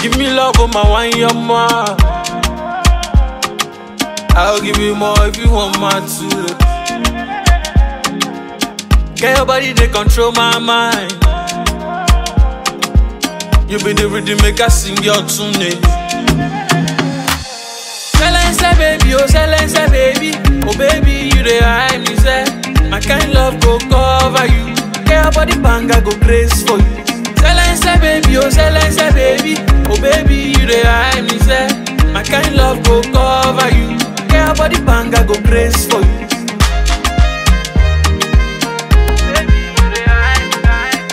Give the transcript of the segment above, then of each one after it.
Give me love, oh my wine, your ma. I'll give you more if you want my two. Get your body, they control my mind. You be the rhythm maker, sing your tune. eh. Silence, baby, oh silence, baby, oh baby, you the hide me, say. My kind love go cover you. Get your body banga go grace for you. Silence, baby, oh silence, baby, oh baby, you the hide me, say. My kind love go cover you. Get your body banga go grace for you. Baby, you the hide me, hide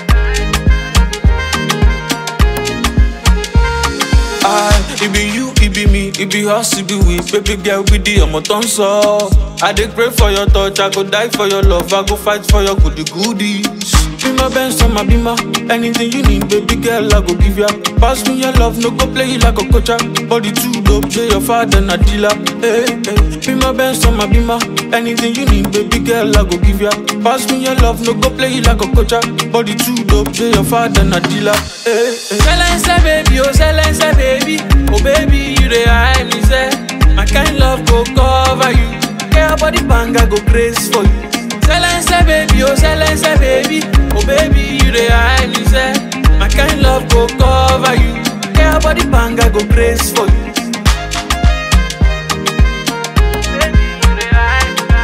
me. Ah, it be you, it be me, it be us, it be we. Baby girl, we the ọmọ tó ń sọ. I dey pray for your touch, I go die for your love, I go fight for your goody goodies. Be my best, my be my anything you need, baby girl, I go give ya. Pass me your love, no go play you like a coacher. Body too dope, say your father na dealer. Hey, hey. Be my best, my be my anything you need, baby girl, I go give ya. Pass me your love, no go play you like a coacher. Body too dope, say your father na dealer. Hey, hey. Silence, baby, oh silence, baby, oh baby, you the hide me, say. My kind love go cover you. Get your body banga go grace for you. Silence, baby, oh silence, baby, oh baby, you the hide me, say. My kind love go cover you. Get your body banga go grace for you. Baby, you the hide me,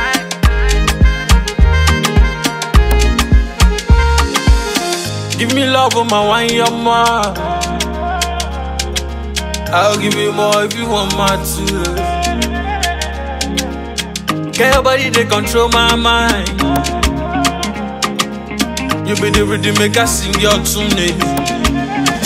hide me. Give me love, oh my wine, your ma. I'll give you more if you want my two. Get your body, they control my mind. You be the rhythm maker, sing your tune. eh.